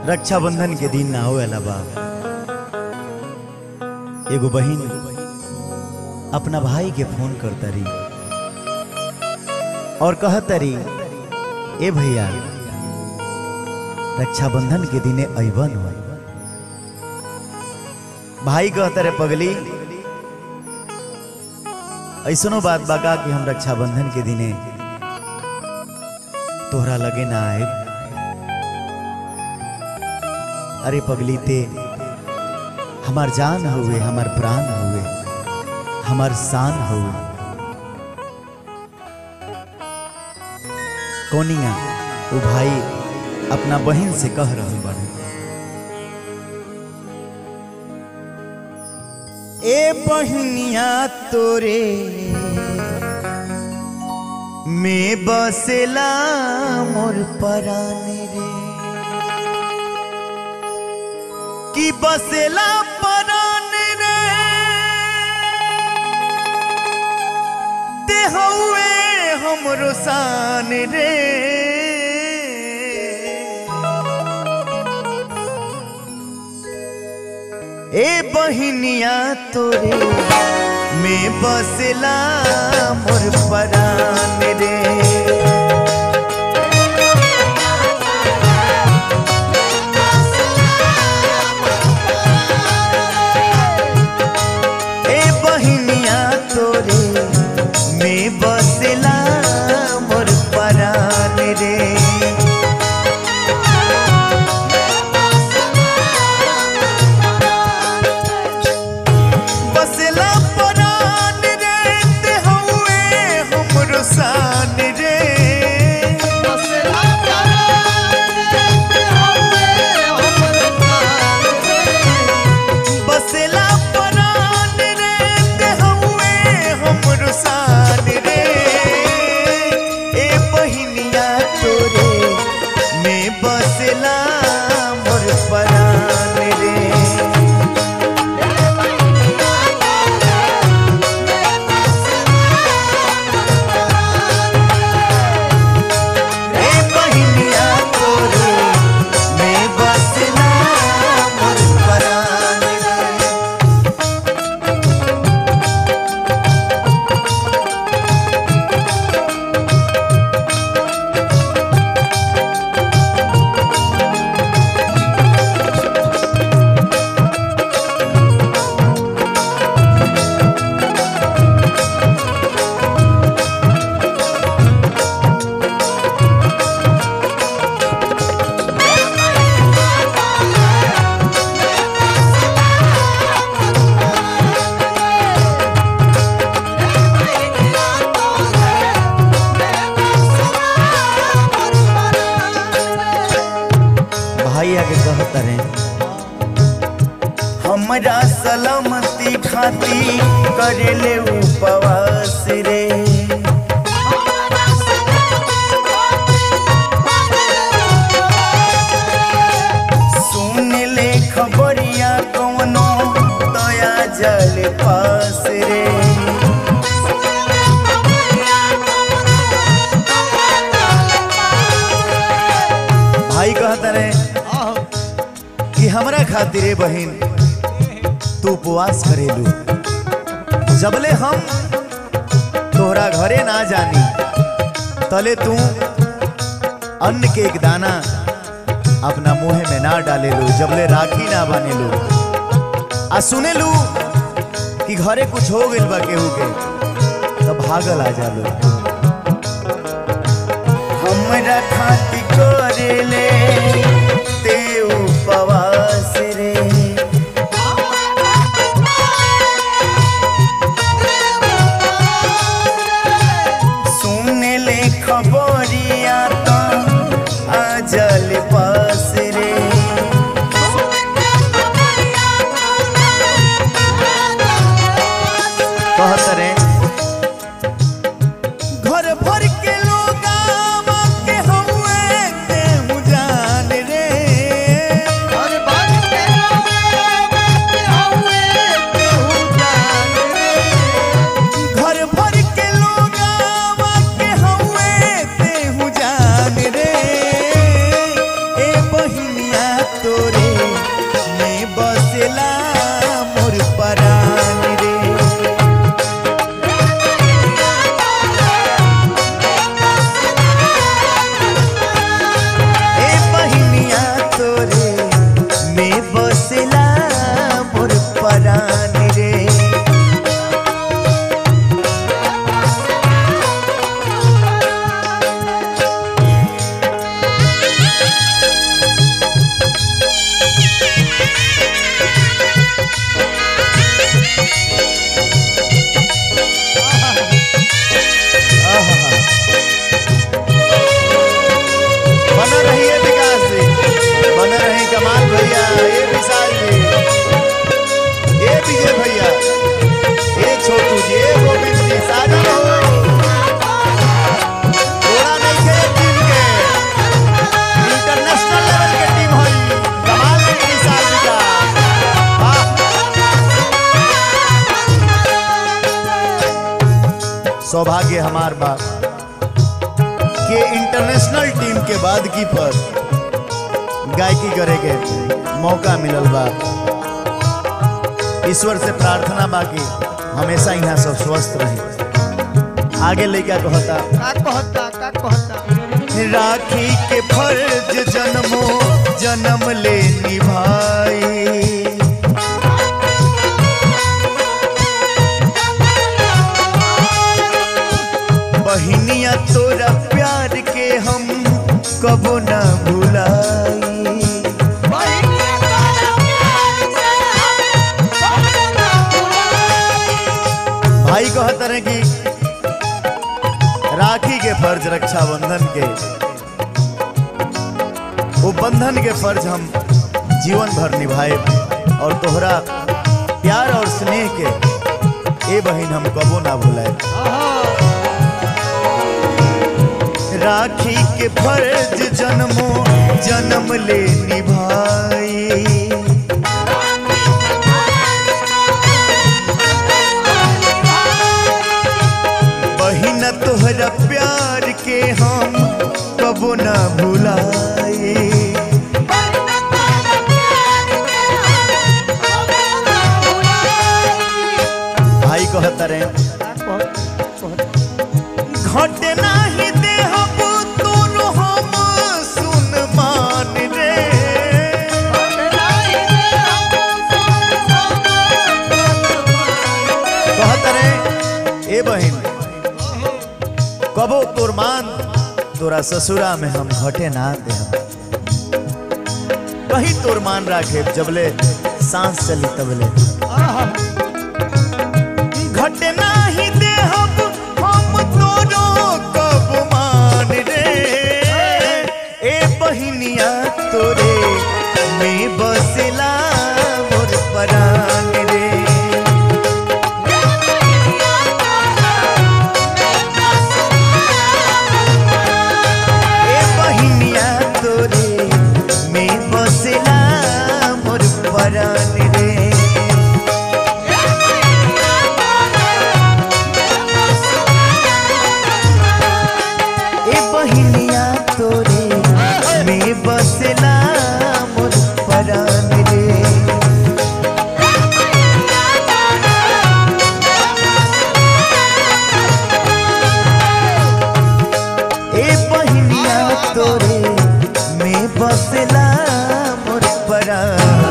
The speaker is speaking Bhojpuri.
रक्षाबंधन के दिन ना होएला बा एगो बहिन अपना भाई के फोन करता रही और कहता रही ए भैया रक्षाबंधन के दिने अबन हो भाई कहता रे पगली ऐसनो बात बाका कि हम रक्षाबंधन के दिने तोहरा लगे ना आए अरे पगली ते हमार जान हुए हमार प्राण हुए हमार शान हुए कोनिया वो भाई अपना बहन से कह रहे बने ए बहनिया तोरे में बसेला मोर पराने रे कि बसेला पराने रे ते हउए हमरो शान रे ए बहिनिया तोरे में बसेला मोर परान रे ए बहिनिया तोरे में बसेला मोर परान रे बसेला परान रे ते हउए हमरो शान रे बसेला परान रे ते हउए हमरो शान रे ए बहिनिया तोरे में बसेला मोर परान रे ए बहिनिया तोरे में बसना मोर परान रे भाई आके कहता रे हमरा सलामती खाती करेले उपवास रे सुन ले खबरिया कौनो दया जल पास रे भाई कहता रे कि हमरा खातिर रे बहिन तू उपवास करेलू जबले हम तोहरा घरे ना जानी तले तू अन्न के एक दाना अपना मुंह में ना डालेलू जबले राखी ना बनेलू आ सुनेलू कि घरे कुछ हो गइल बा केहू के तब भागल आ जालू हमरा खाती करेले ते उपवास रे सुन ले खबरिया तो आजल पास रे कहत रे घर भर के लोग के हउए के सौभाग्य हमार बा के इंटरनेशनल टीम के बाद की पर गायकी करे के मौका मिलल बा ईश्वर से प्रार्थना बा कि हमेशा यहाँ सब स्वस्थ रहे आगे लड़का कहता का कहता का कहता राखी के फर्ज जन्मो जन्म ले निभाई बहिनिया तोरा प्यार के हम कबो न भुलाई भाई कहते रहे कि राखी के फर्ज रक्षाबंधन के वो बंधन के फर्ज हम जीवन भर निभाए और तोहरा प्यार और स्नेह के ए बहिन हम कबो ना भुलाए राखी के फर्ज जन्मो जन्म ले निभाई बहिन तोहरा प्यार के हम कबो ना भुलाए भाई कहता रहे का कहता घट नाही दे हम तोरो हम सुन मान रे कहता रहे ए बहिन कबो तोर मान तोरा ससुरा में हम घटे ना दे हम कहीं तोर मान राखे जबले सांस चली तबले घटे नाही दे हम हम तोरो कब मान रे ए बहिनिया तोरे में बसला मोर परान रे ए बहिनिया तोरे में बसला मोर परान रे ए बहिनिया तोरे में बसला मोर परान रे ए बहिनिया तोरे में बसला मोर परान